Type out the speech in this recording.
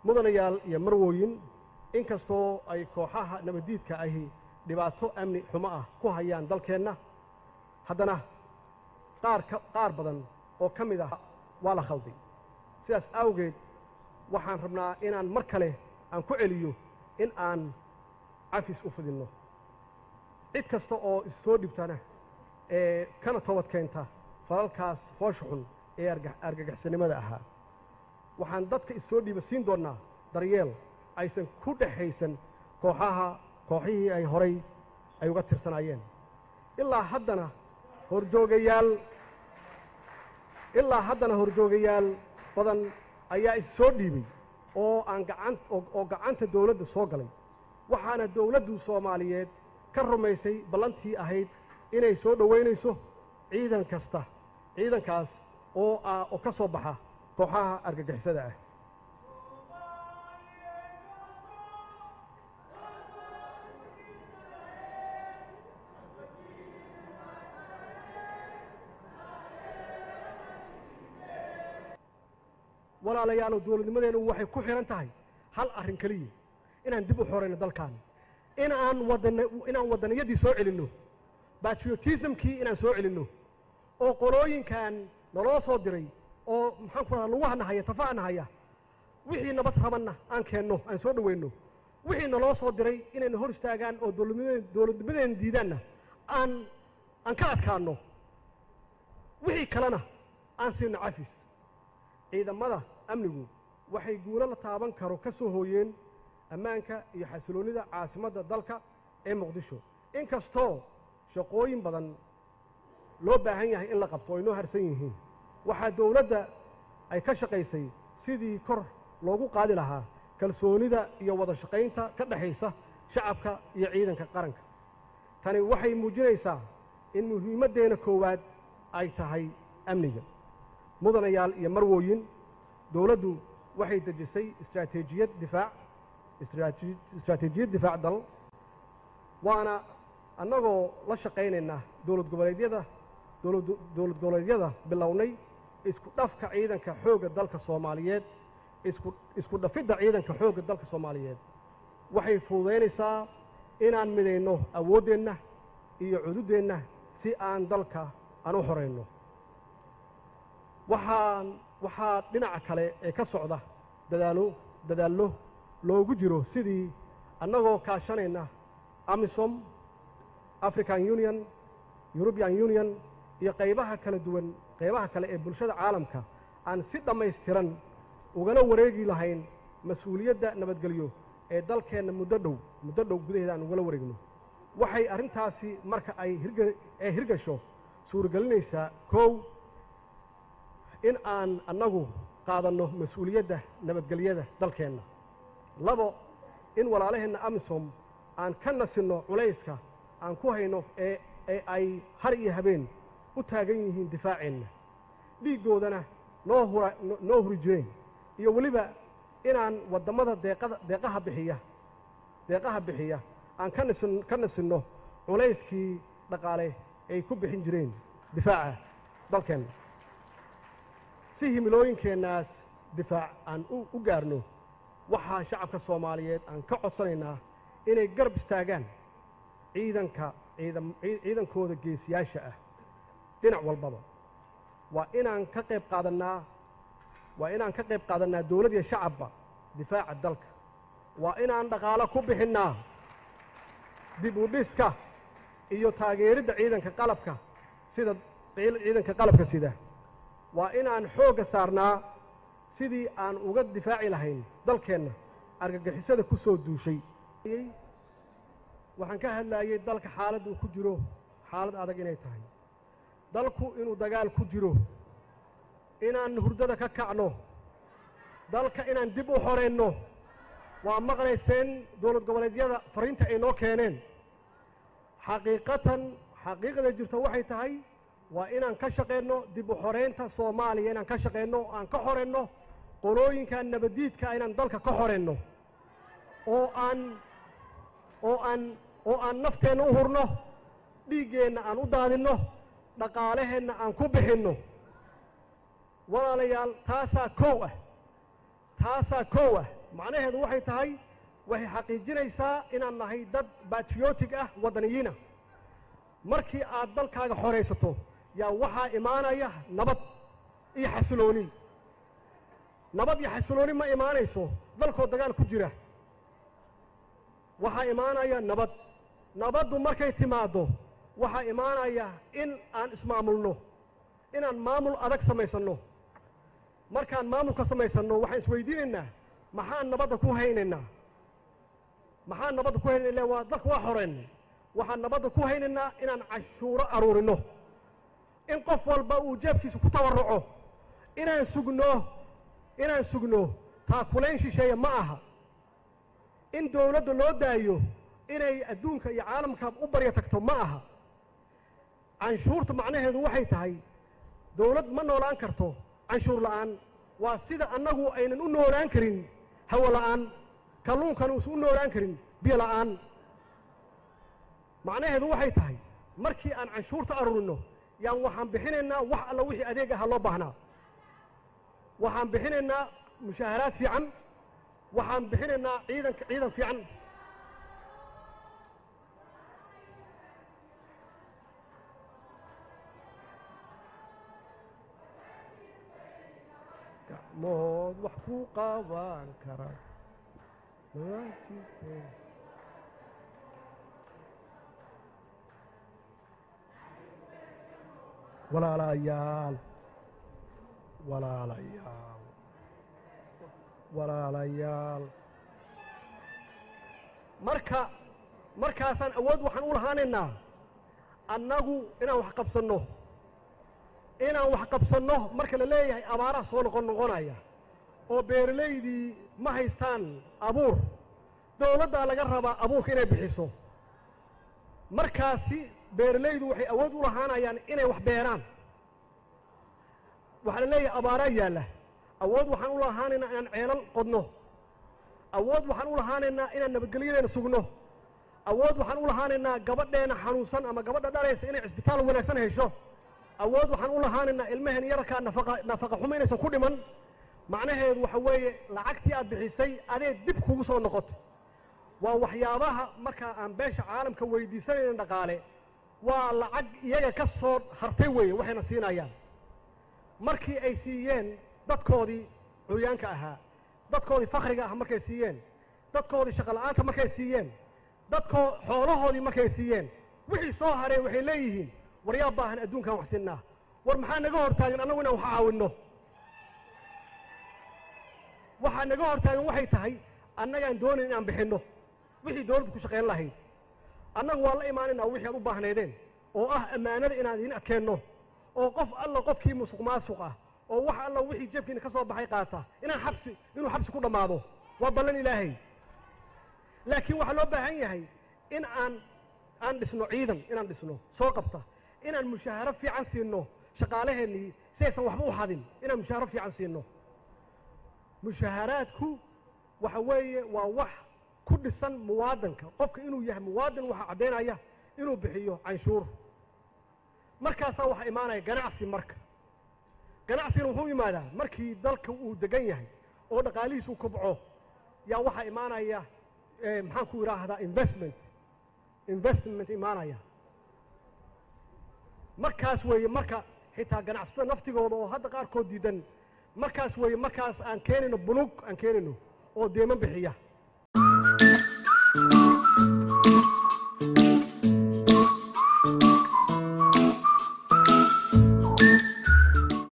mudanayaal iyo marwooyin inkastoo ay kooxaha nabaddiidka ahi dhibaato amni xumo ah ku hayaan dalkeenna haddana qaar ka qaar badan oo ka mid ah waa la khalday sidaas awgeed waxaan rabnaa inaan mar kale aan ku celiyo in aan cafis u fidinno cid kasta oo issoo dhibtana ee kana toobad keenta falalkaas foosha xun ee argagixisannimada ahaa waxaan dadka issoo dhiiba siin doonnaa daryeel aysan ku dhexaysan kooxaha kooxihii ay horay ay uga tirsanaayeen ilaa haddana horjoogayaal ilaa haddana horjoogayaal badan ayaa issoo dhiibay oo aan gacan oo gacanta dawladda soo galay waxaana dawladdu soomaaliyeed ka rumaysay ballantii ahayd inay soo dhowaynayso ciidan kasta ciidankaas oo ah oo ka soo baxa kooxaha argagixisada ah walaalayaalow dawladnimadeennu waxay ku xidhan tahay hal arrin keliya inaan dib u xorayno dalkan in aan wadan inaan waddaniyadii soo celinno batriotismkii inaan soo celinno oo qolooyinkan naloo soo diray oo maxaan ku radaa lugaha nahaya tafaha nahaya wixii nabad rabanna aan keenno aan soo dhowayno wixii naloo soo diray inayna hor istaagaan oo dawladnimadeen dawladnimadeena diidaanna aan aan ka adkaanno wixii kalena aan siino cafis ciidamada amnigu waxay guulo la taaban karo ka soo hooyeen ammaanka iyo xasiloonnida caasimadda dalka ee muqdisho inkastoo shaqooyin badan loo baahan yahay in la qabto o inoo harsan yihiin waxaa dawladda ay ka shaqaysay sidii kor loogu qaadi lahaa kalsoonida iyo wada shaqaynta ka dhexaysa shacabka iyo ciidanka qaranka tani waxay muujinaysaa in muhiimaddeena koowaad ay tahay amniga mudanayaal iyo marwooyin dawladdu waxay dejisay istraatiijiyad difaac istraatiijiyad difaac dal waana annagoo la shaqaynaynaa dowlad goboleedyada dowlad dowlad goboleedyada bilownay isku dhafka ciidanka xoogga dalka soomaaliyeed isku isku dhafidda ciidanka xoogga dalka soomaaliyeed waxay fududaynaysaa inaan midayno awooddeenna iyo cududdeenna si aan dalka aan u xorayno waxaan waxaa dhinaca kale ee ka socda dadaalo dadaallo loogu jiro sidii annagoo kaashanayna amisom african union european union iyo qaybaha kala duwan qaybaha kale ee bulshada caalamka aan si dhammaystiran ugala wareegi lahayn mas-uuliyadda nabadgelyo ee dalkeenna muddo dhow muddo dhow gudaheeda aan ugala wareegno waxay arrintaasi marka ay hirga ee hirgasho suuragelinaysaa kow in aan annagu qaadanno mas-uuliyadda nabadgelyada dalkeenna labo in walaalaheenna amisom aan ka nasinno culayska aan ku hayno ee ee ay har iyo habeen u taagan yihiin difaaceenna dhiiggoodana noo hura noo huri jireen iyo weliba inaan waddammada deeqada deeqaha bixiya deeqaha bixiya aan ka nasin ka nasinno culayskii dhaqaale ay ku bixin jireen difaaca dalkeenna si himilooyinkeennaas difaac aan u u gaarno waxaa shacabka soomaaliyeed aan ka codsanaynaa inay garab istaagaan ciidanka ciidan ciidankooda geesiyaasha ah dhinac walbaba waa inaan ka qayb qaadannaa waa inaan ka qayb qaadannaa dawlad iyo shacabba difaaca dalka waa inaan dhaqaalo ku bixinnaa dib u dhiska iyo taageeridda ciidanka qalabka sida ciidanka qalabka sida waa inaan xoogga saarnaa sidii aan uga difaaci lahayn dalkeenna argagixisada ku soo duushay waxaan ka hadlaayey dalka xaaladda uu ku jiro xaalad adag inay tahay dalku inuu dagaal ku jiro inaan hurdada ka kacno dalka inaan dib u xoraynno waa maqlayseen dowlad goboleedyada fariinta ay noo keeneen xaqiiqatan xaqiiqada jirta waxay tahay waa inaan ka shaqayno dib u xoraynta soomaaliya inaan ka shaqayno aan ka xorayno qolooyinkan nabaddiidka inaan dalka ka xorayno oo aan oo aan oo aan nafteenna u hurno dhiiggeenna aan u daadinno dhaqaalaheenna aan ku bixinno walaalayaal taasaa kow ah taasaa kow ah macnaheedu waxay tahay waxay xaqiijinaysaa inaan nahay dad batriotic ah waddaniyiina markii aad dalkaaga xoraysato yaa waxaa imaanaya nabad iyo xasilooni nabad iyo xasilooni ma imaanayso dalkoo dagaal ku jira waxaa imaanaya nabad nabaddu markay timaaddo waxaa imaanaya in aan ismaamulno inaan maamul adag samaysanno markaan maamulka samaysanno waxaan isweydiinaynaa maxaan nabadda ku haynaynaa maxaan nabadda ku haynayna illa waa dalka waa xoreen waxaan nabadda ku haynaynaa inaan cashuuro aruurinno in qof walba uu jeebkiisa ku tabarruco inaan sugno inaan sugno taakulayn shisheeye ma aha in dawladda loo daayo inay adduunka iyo caalamka u barya tagto ma aha canshuurta macnaheedu waxay tahay dawlad ma noolaan karto canshuur la'aan waa sida annagu aynan u noolaan karin hawo la'aan kalluunkan uusan u noolaan karin biyo la'aan macnaheedu waxay tahay markii aan canshuurta aruurino yaan waxaan bixinaynaa wax alla wixii adeeg aha loo baahnaa waxaan bixinaynaa mushaaharaad fiican waxaan bixinaynaa ciidanka ciidan fiican gacmood wax ku qaban kara walaalayaal walaalayaal walaalayaal marka markaasaan awood waxaan u lahaanaynaa annagu inaan wax qabsanno inaan wax qabsanno marka la leeyahay abaaraha soo noqon noqonaya oo beeralaydii ma haystaan abuur dawladdaa laga rabaa abuurka inay bixiso markaasi beeralaydu waxay awood u lahaanayaan inay wax beeraan waxaa la leeyahay abaaraa yaalla awood waxaan u lahaanaynaa inaan ceelal qodno awood waxaan u lahaanaynaa inaan nabadgelyadeena sugno awood waxaan u lahaanaynaa gabadheena xanuunsan ama gabadha dhalaysa inay cisbitaal wanaagsan hesho awood waxaan u lahaanaynaa ilmaheen yararkaa nafaqa nafaqa xumo inaysan ku dhiman macnaheedu waxa weeye lacagtii aad bixisay adee dib kugu soo noqoto waa waxyaabaha markaa aan beesha caalamka weydiisanayna dhaqaale waa lacag iyaga ka soo hartay weeye waxayna siinayaan markii ay siiyeen dadkoodii curyaanka ahaa dadkoodii fakriga ah markay siiyeen dadkoodii shaqola'aanta markay siiyeen dadkoo xoolahoodii markay siiyeen wixii soo hareen waxay leeyihiin war yaa baahan adduunkaan wax sinnaa war maxaa naga hor taagan annagu inaan wax caawinno waxaa naga hor taagan waxay tahay annagaan doonayn inaan bixinno wixii dawladdu ku shaqayn lahayd annagu waan la imaanaynaa wixii aad u baahnaydeen oo ah ammaanada inaan idiin adkeenno oo qof alla qofkii musuq maasuq ah oo wax alla wixii jeebkiina ka soo baxay qaata inaan xabsi inuu xabsi ku dhammaado waa ballan ilaahay laakiin waxaa loo baahan yahay in aan aan dhisno ciidan inaan dhisno soo qabta inaan mushaaharo fiican siinno shaqaalaheennii si aysan waxba u hadin inaan mushaaharo fiican siinno mushaaharaadku waxa weeye waa wax ku dhisan muwaadanka qofka inuu yahay muwaadin waxaa caddaynaya inuu bixiyo canshuur markaasaa waxaa imaanaya ganacsi marka ganacsigana wuxuu yimaadaa markii dalka uu degan yahay oo dhaqaalihiis uu kobco yaa waxaa imaanaya maxaan ku idhaahdaa investment investment imaanaya markaas weeye marka xitaa ganacsatada naftigooda oo hadda qaarkood diidan markaas weeye markaas aan keenayno bunug aan keenayno oo deeman bixiya